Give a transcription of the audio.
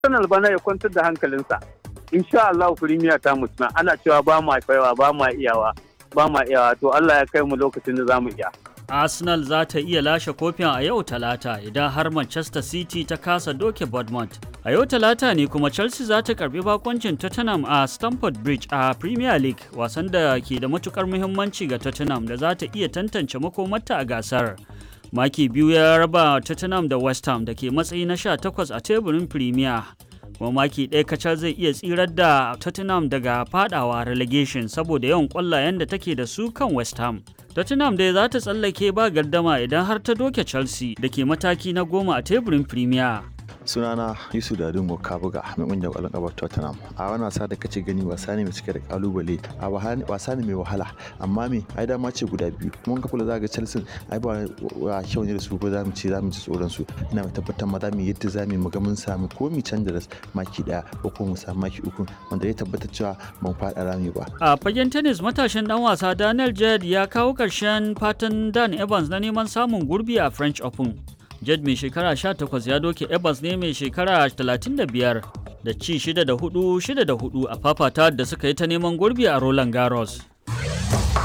Arsenal bana ya kwantar da hankalinsa. Insha Allah Premier ta mutuna ana cewa ba ma kaiwa ba ma iyawa ba ma iyawa to Allah ya kai mu lokacin da zamu iya. Arsenal za ta iya lashe kofin a yau talata idan har Manchester City ta kasa doke Bournemouth. A yau talata ne kuma Chelsea za ta karbi bakoncin Tottenham a Stamford Bridge a Premier League wasan da ke da matukar muhimmanci ga Tottenham da za ta iya tantance makomarta a gasar. Maki biyu ya raba Tottenham da West Ham da ke matsayi na 18 a teburin Premier. kuma maki ɗaya kacal zai iya tsirar da Tottenham daga fadawa relegation saboda yawan ƙwallayen da take da su kan West Ham. Tottenham dai za ta tsallake ba gardama idan har ta doke Chelsea da ke mataki na goma a teburin Premier. sunana yusuf dadungo kabuga mai kungiyar kwallon kafa tottenham a wani wasa da kace gani wasa ne mai cike da kalubale a wasa ne mai wahala amma me ai dama ce guda biyu mun ka kula zaga chelsea ai ba wa kyau ne da su ko za mu ce za mu ci tsoron su ina mai tabbatar ma za mu yadda za mu ga mun samu ko mu canza da maki daya ko ko mu samu maki uku wanda ya tabbatar cewa ban faɗa rami ba a fagen tennis matashin dan wasa daniel jed ya kawo ƙarshen fatan dan evans na neman samun gurbi a french open Jed mai shekara 18 ya doke Evans ne mai shekara 35 da ci 6 da 4 6 da 4 a fafata da suka yi ta neman gurbi a Roland Garros.